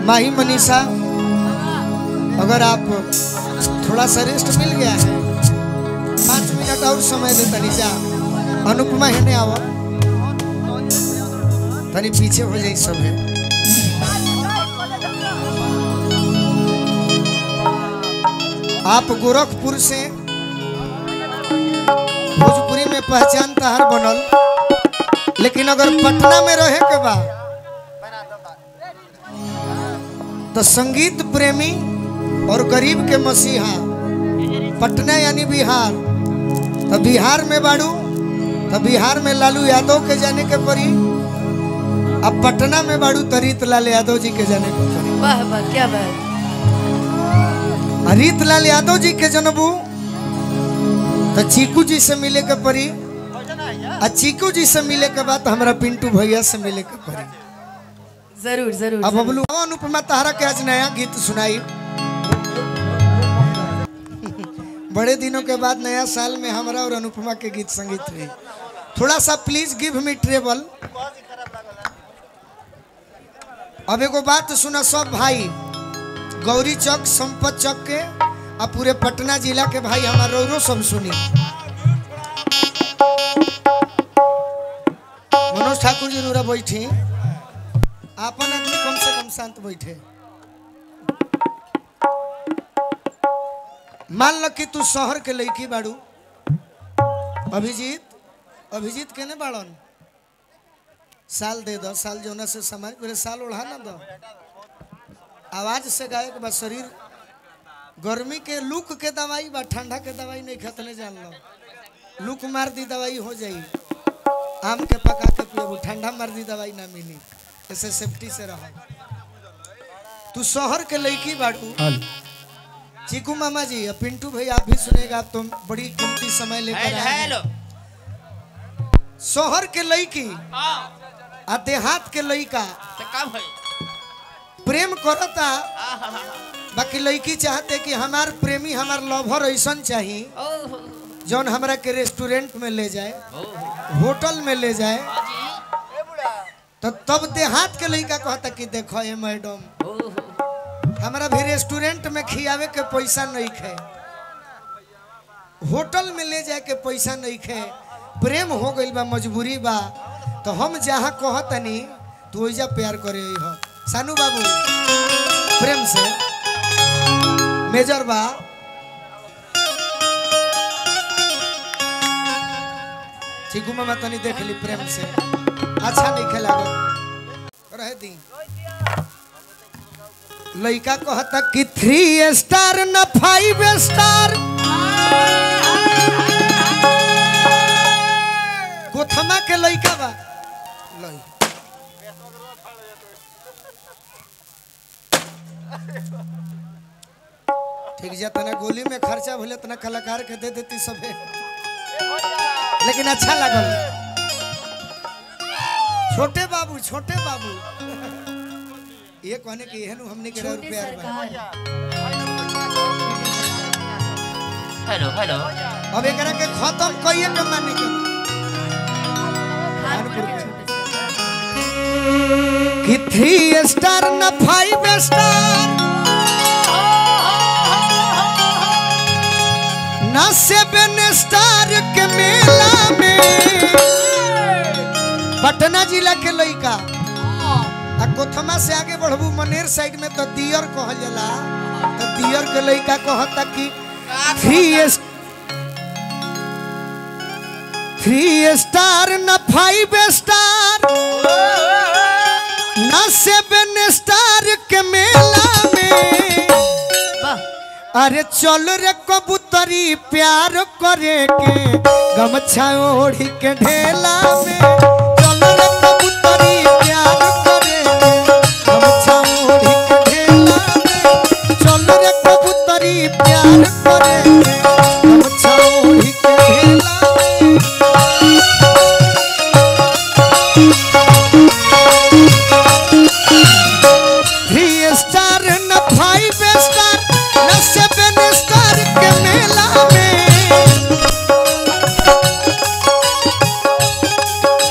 माही मनीषा अगर आप थोड़ा सा रेस्ट मिल गया है पाँच मिनट और समय दे तनी जा अनुपमा है आवा तनी पीछे हो जाई सब है आप गोरखपुर से भोजपुरी में पहचान तहार बनल लेकिन अगर पटना में रहे के बा तो संगीत प्रेमी और गरीब के मसीहा पटना यानी बिहार तो बिहार में बाड़ू तो बिहार में लालू यादव के जाने के पड़ी अब पटना में बाड़ू तो रीतलाल यादव जी के जाने के पड़ी वाह वाह क्या बात आ रीतलाल यादव जी के जनबू तो चीकू जी से मिले के पड़ी आ चीकू जी से मिले के बाद हमरा पिंटू भैया से मिले के पड़ी जरूर जरूर अब जरूर। बबलू अनुपमा तारा के आज नया गीत सुनाई बड़े दिनों के बाद नया साल में हमरा और अनुपमा के गीत संगीत हुई थोड़ा सा प्लीज गिव मी ट्रेबल अब एगो बात सुना सब भाई गौरी चौक संपत चौक के आ पूरे पटना जिला के भाई हमारा रो सब सुनी मनोज ठाकुर जी रूरा बैठी आपन आदमी कम से कम शांत बैठे मान लो कि तू शहर के लड़की बाड़ू अभिजीत अभिजीत केने बाड़न साल दे दो साल जोना से समाज मेरे साल ओढ़ा ना दो आवाज से गायक बा शरीर गर्मी के लूक के दवाई बा ठंडा के दवाई नहीं खतने जान लो लूक मार दी दवाई हो जाई आम के पका के पियो ठंडा मार दी दवाई ना मिली ऐसे सेफ्टी से रहो तू शहर के लड़की बाड़ू चीकू मामा जी और पिंटू भाई आप भी सुनेगा आप तुम बड़ी कीमती समय लेकर आए हैं। हेलो शहर के लड़की हाँ आ देहात के लड़का तो कब है प्रेम करता बाकी लड़की चाहते कि हमार प्रेमी हमार लवर ऐसन चाहिए ओह जौन हमरा के रेस्टोरेंट में ले जाए होटल में ले जाए तो तब देहात के लड़का कहता कि देखो ये मैडम हमारा भी रेस्टोरेंट में खियावे के पैसा नहीं खे होटल में ले जाए के पैसा नहीं खे प्रेम हो गइल बा मजबूरी बा तो हम जहाँ कहतनी तू ओइजा प्यार करे हो सानू बाबू प्रेम से मेजर बा चिकू मामा तनी देख ली प्रेम से अच्छा नहीं खेला रहे दी लड़का कहता कि थ्री स्टार न फाइव स्टार गोथमा के लड़का बा लई ठीक जा तना गोली में खर्चा भले तना कलाकार के दे देती सबे लेकिन अच्छा लगल छोटे बाबू छोटे बाबू ये कहने के एहन हमने के छोटे रुपया सरकार हेलो हेलो अब एकरा के खत्म कइए के माने के खानपुर के छोटे सरकार कि थ्री स्टार न फाइव स्टार न सेवन स्टार के मेला में पटना जिला के लइका आ कोथमा से आगे बढ़बू मनेर साइड में तो दियर कहल जाला तो दियर के लइका कहता कि थ्री थ्री स्टार न फाइव स्टार न सेवन स्टार के मेला में वाह अरे चल रे कबूतरी प्यार करे के गमछा ओढ़ी के ढेला में चल रे कबूतरी प्यार करे के गमछा ओढ़ी के ढेला में चल रे कबूतरी प्यार करे के गमछा ओढ़ी के ढेला में थ्री स्टार न फाइव स्टार न सेवन स्टार के मेला में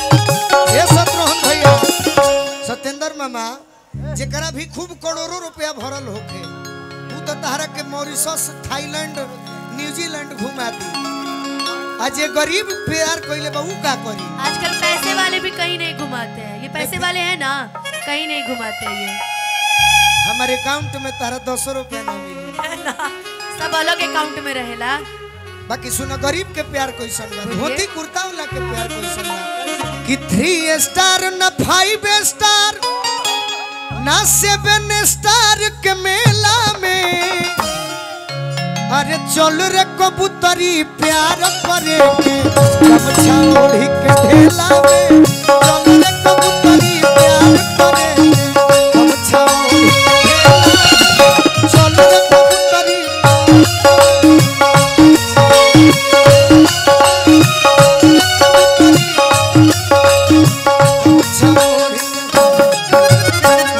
जेकरा भी खूब करोड़ों रुपया भरल होखे ऊ तो तहरा के मॉरिशस थाईलैंड न्यूजीलैंड घुमा दी आ जे गरीब प्यार कइले बा ऊ का करी आजकल पैसे वाले भी कहीं नहीं घुमाते हैं ये पैसे वाले हैं ना कहीं नहीं घुमाते ये हमारे अकाउंट में तारा दस रुपया ना मिली सब अलग अकाउंट में रहेला बाकी सुनो गरीब के प्यार कैसन बा बोलिए। धोती कुर्ता वाला के प्यार कैसन बा कि थ्री स्टार न फाइव स्टार ना सेवन स्टार के मेला में अरे चल रे कबूतरी प्यार करे के गमछा ओढ़ी के ढेला में चल रे कबूतरी प्यार करे के गमछा ओढ़ी के ढेला में चल रे कबूतरी गमछा ओढ़ी के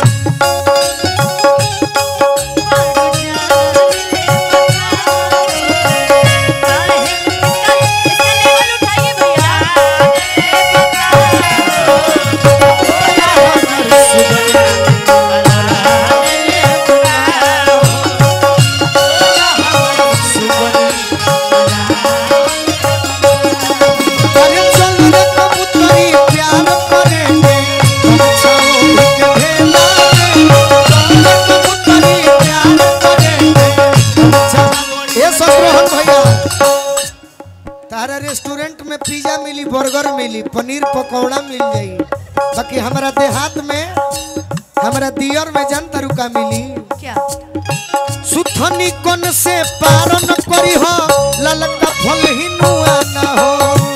अरे चल रे कबूतरी प्यार करेंगे गमछा ओढ़ी के ढेला में चल रे कबूतरी प्यार करेंगे गमछा ए सतरोहन भैया तारा रेस्टोरेंट में पिज्जा मिली बर्गर मिली पनीर पकौड़ा मिल जाई बाकी हमारा देहात में हमारा दियर में जन तरुका मिली क्या सुथनी कन से पारन करी हो ललका फल ही नुआ न हो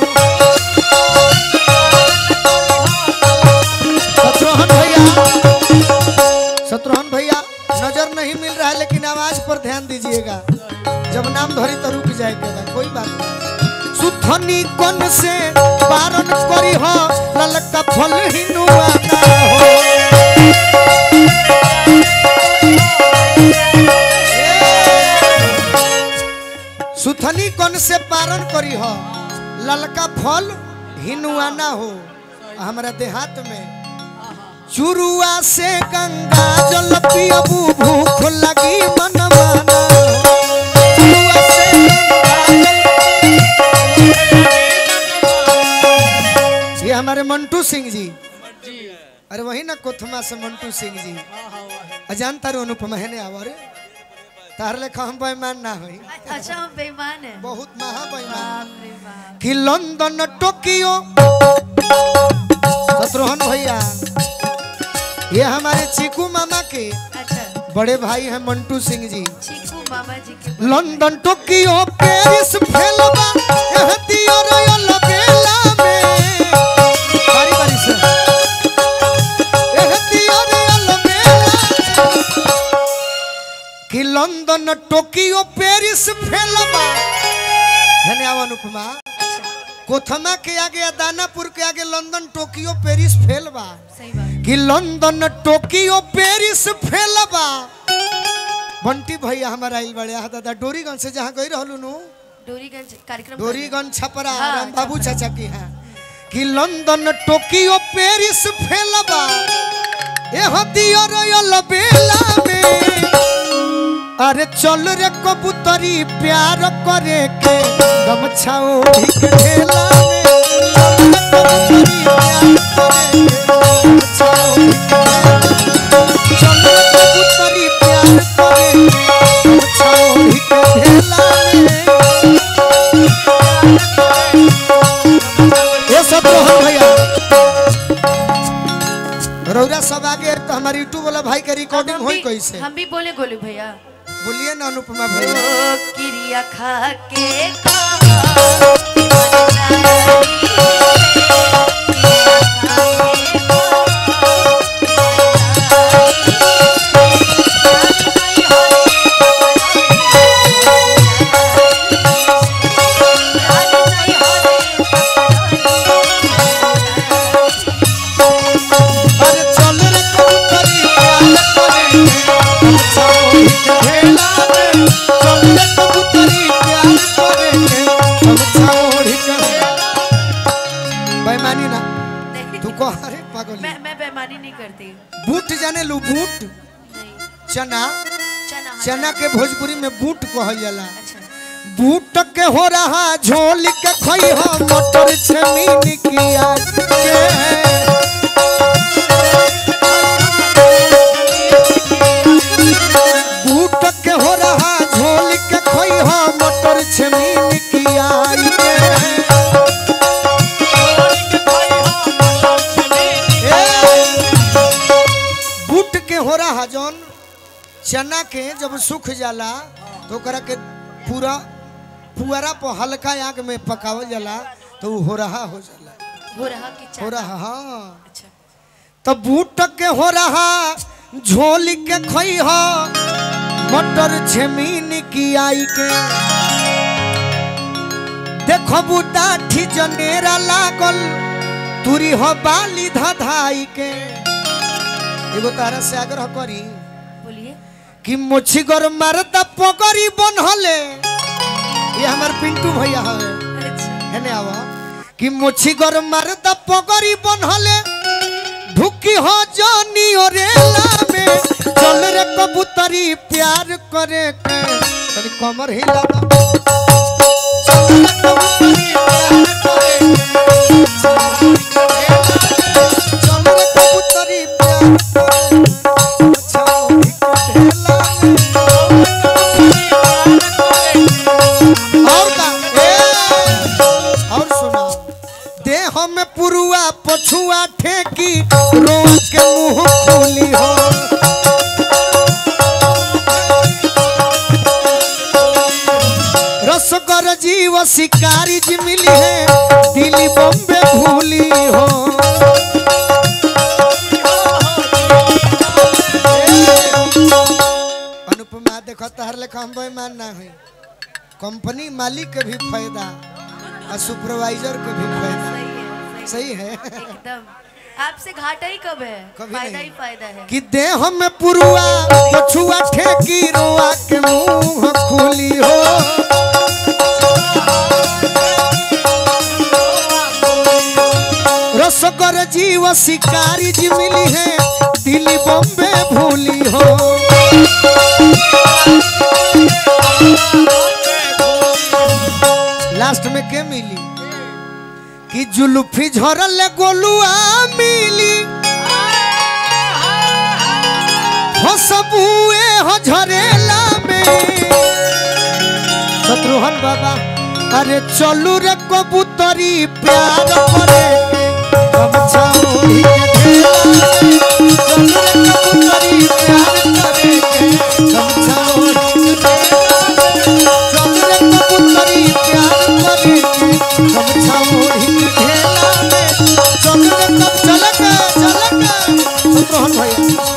शत्रुघ्न भैया शत्रुघ्न भैया नजर नहीं मिल रहा है लेकिन आवाज पर ध्यान दीजिएगा जब नाम धरी तो रुक जाएगा कोई बात नहीं सुथनी कन से पारन करी हो ललका फल ही नुआ न हो सुथनी कौन से पारण करी हो ललका फल हिनुआना हो हमारा देहात में चुरुआ से गंगा जल पियबू भूख लगी मनमाना हो। चुरुआ से गंगा जल- ये हमारे मंटू सिंह जी अरे वही ना कोथमा से मंटू सिंह जी अजान तारो अनुपमा है ने आवारे तार लेखा हम बेईमान ना होई अच्छा हम बेईमान है बहुत महा बेईमान बाप रे बाप कि लंदन टोक्यो शत्रुघ्न भैया ये हमारे चीकू मामा के अच्छा बड़े भाई हैं मंटू सिंह जी चीकू मामा जी के लंदन टोक्यो पेरिस फेलबा एह दियो रयल बेला में बारी बारी से एह दियो रयल बेला कि लंदन टोक्यो पेरिस फेलबा धन्य अनुपमा कोथमा के आगे या दानापुर के आगे लंदन टोक्यो पेरिस फेल बा सही बात कि लंदन टोक्यो पेरिस फेल बा बंटी भैया हमारा आइल बड़े हा दादा डोरीगंज से जहाँ गई रहलू नु डोरीगंज कार्यक्रम डोरीगंज छपरा हाँ, राम बाबू छपरा। चाचा की है कि लंदन टोक्यो पेरिस फेल बा एह दियो रयल बेला में अरे चल रे कबूतरी प्यार करे के गमछा ओढ़ी के ढेला में चल रे कबूतरी प्यार करे के गमछा ओढ़ी के ढेला में ये सब तो हम भैया रौरा सब आगे तो हमारे यूट्यूब वाला भाई के रिकॉर्डिंग हम होई भी- कैसे हम भी बोले गोलू भैया बोलिए ना अनुपमा ओ भैया किरिया खा के खा अरे चल रे कबूतरी प्यार करे गमछा ओढ़ी के ढेला में चल रे कबूतरी प्यार करे गमछा ओढ़ी के बेईमानी ना नहीं, तू को अरे पागल मैं मैं बेईमानी नहीं करती बूट जाने लू बूट बूट नहीं चना चना हाँ, चना के भोजपुरी में बूट कहल जाला अच्छा बूट के हो रहा झोल के खई हो मटर छमीन किया के बूट के हो रहा झोल के खई हो मटर छमीन किया के बूट के हो रहा जौन चना के जब सूख जाला तो ओकरा के पूरा पुअरा पर हल्का आग में पकावल जाला तो उ हो रहा हो जाला हो रहा कि हो चना रहा हाँ अच्छा तो बूट के हो रहा झोल के खई हो मटर छमीन की आई के देखो बूटा ठी जनेरा लागल तुरी हो बाली धधाई के एगो तारा से आग्रह करी बोलिए कि मुछी गोर मरदा पोकरी बनहले ये हमार पिंटू भैया है अच्छा हेने आवा कि मुछी गोर मरदा पोकरी बनहले ढुकी हो जानी ओरेला में चल रे कबूतरी प्यार करे के तनी कमर हिला दो चल रे कबूतरी प्यार करे के। चल रे कबूतरी प्यार करे के। छाओ ढेला में। और का ए और सुना देह में पुरुआ पछुआ ठेकी रोआ के मुंह खोली हो रसगर जीव शिकारी जी मिली है दिल्ली बॉम्बे भूली हो अनुपमा देखो तहर लेखा हम बेईमान ना है कंपनी मालिक के भी फायदा और सुपरवाइजर के भी फायदा सही है सही है एकदम आपसे घाटा ही कब है कभी फायदा नहीं। ही फायदा है कि देह में पुरुआ पछुआ ठेकी रोआ के मुंह खुली हो रसकर जीव शिकारी जी मिली है दिल्ली बॉम्बे भूली हो लास्ट में के मिली कि जुल्फी झरल गोलुआ मिली हो सबुए हो झरेला में शत्रुघ्न बाबा अरे चलू रे कबूतरी प्यार करे के गमछा ओढ़ी के ढेला में। चलू रे कबूतरी प्यार करे के गमछा ओढ़ी के ढेला में। चलू रे कब चल के चल के शत्रुघ्न भैया